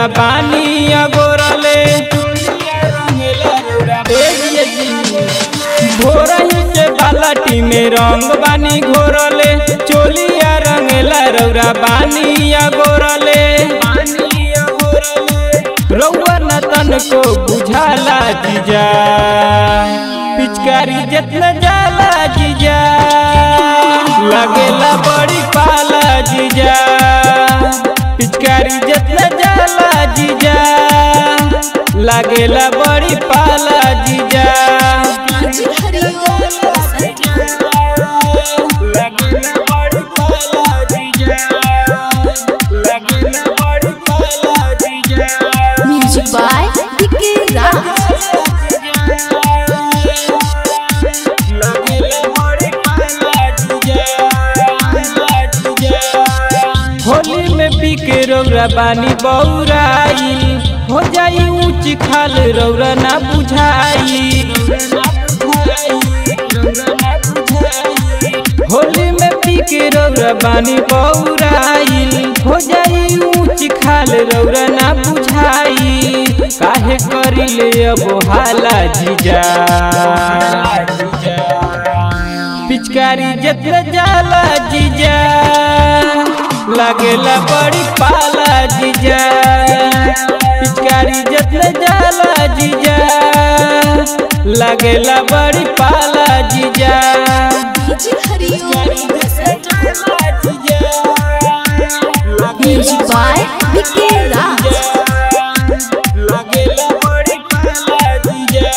बानी अगोरले भोरही से बालाटी में रंग बानी घोरले चोलिया रंगेला रौरा बानी अगोरले रौआ न तन को बुझाला जीजा पिचकारी जितना जाला जीजा लगेला बड़ी पाला जीजा पिचकारी जितना जाला जीजा लगेला बड़ी पाला जीजा लगेला बड़ी पाला जीजा लगेला बड़ी पाला जीजा music by DK Raj Holi में पी के रौरा बानी बौराई हो जाई ऊंच खाल रौरा ना बुझाई होली में पी के रौरा बानी बौराई हो जाई ऊंच खाल रौरा ना बुझाई काहे करी ले अब हाला जीजा पिचकारी जितना जाला जीजा लगेला बड़ी पाला जीजा पिचकारी जितना जाला जीजा लगेला बड़ी पाला जीजा म्यूजिक बाय डीके राज लगेला बड़ी पाला जीजा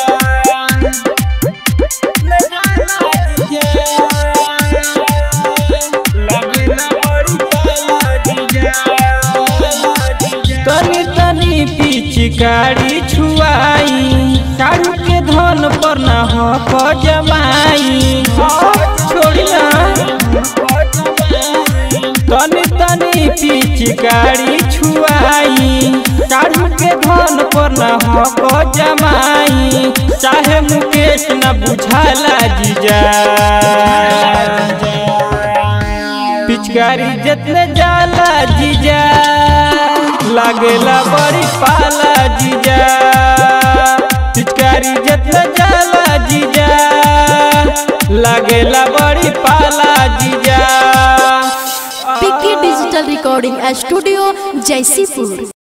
तनी तनी पिचकारी छुआई साड़ू के धन पर न हो जमाई छोड़िया तनी तनी पिचकारी छुआई साड़ू के धन पर न हो जमाई चाहे मुकेश न बुझाला जीजा पिचकारी जितने जाला जीजा लागेला बड़ी पाला जीजा पिचकारी जितने जाला जीजा लागेला बड़ी पाला जीजा PK digital recording studio Jaisipur